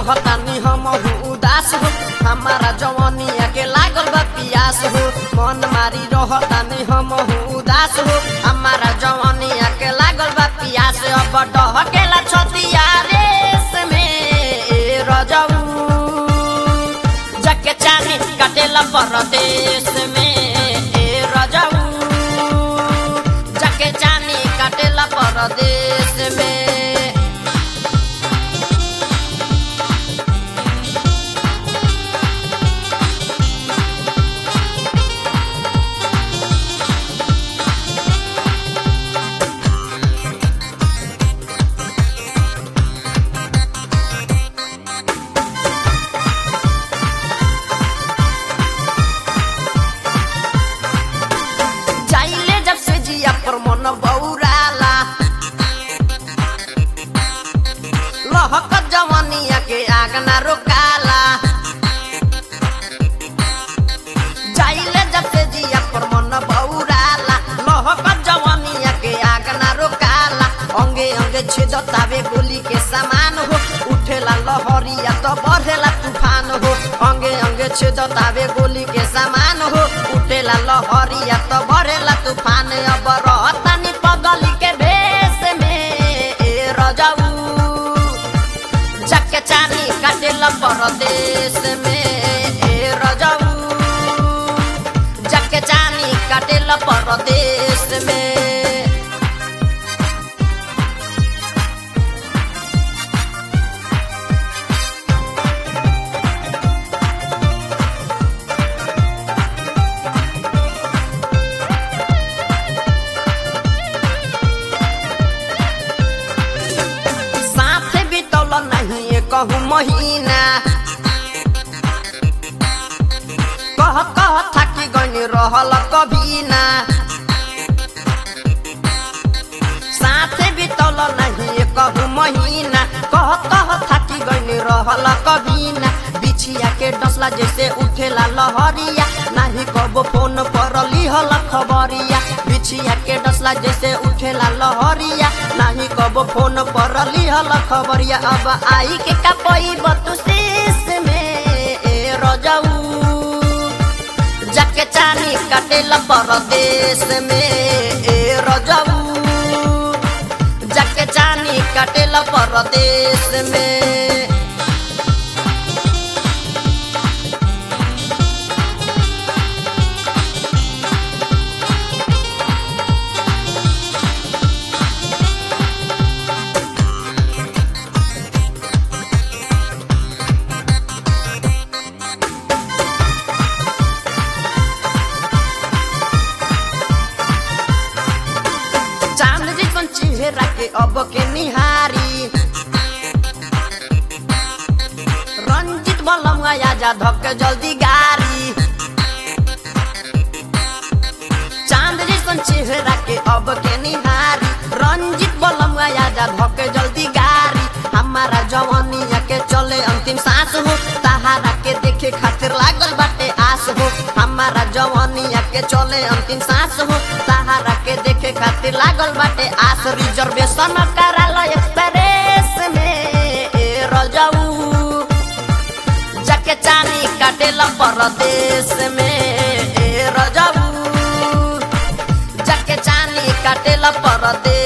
रहतानी हम उदास हो हमारा जवानिया के लागल बा पियास हो मन मारी रहतानी हम उदास हो हमारा जवानिया के लागल बा पियास अब डहकेला छतिया रेस में ए रजऊ जके चानी काटेला परदेश में ए रजऊ जके चानी काटेला परदेश में जाइले जब से जिया पर मन बौराला लहक जवानिया के आग ना रोकाला जाइले जब से जिया पर मन बौराला लहक जवानिया के आग ना रोकाला अंगे अंगे छेदतावे गोली के समान हो उठेला लहरिया तो बढ़ेला तूफान हो अंगे अंगे छेदतावे गोली के समान हो उठेला लहरिया तो बढ़ेला तूफान अब रहतानी पगली के भेष में ए रजऊ जके चानी काटेला परदेश में ए रजऊ जके चानी काटेला परदेश में साथ बितौल नहीं कहू महीना कह कह थाकी गनी रहल कभी ना साथ बितौल नहीं कहू महीना कह कह थाकी गनी रहल कभी ना बिछिया के डसला जैसे उठेला लहरिया नाही कबो फोन पर लिहल खबरिया बिछिया के डसला जैसे उठेला लहरिया नाही कबो फोन पर लिहल खबरिया अब आई के कपई बतुशीस में ए रजऊ जके चानी काटेला परदेश में ए रजऊ जके चानी काटेला परदेश में चांद जैसन चेहरा के अब के निहारी रंजित बलम आजा धक जल्दी गारी चांद जैसन चेहरा के अब के निहारी रंजित बलम आजा धक जल्दी गारी हमारा जवानिया के चले अंतिम सांस हो तहारा के देखे खातिर लागल बाटे आस हो हमारा जवानिया के चले अंतिम सांस हो तहारा के देखे खातिर लागल बाटे आस रिजर्वेशन कराल एक्सप्रेस में ए रजऊ जाके चानी काटेला परदेश में ए रजऊ जाके चानी काटेला परदेश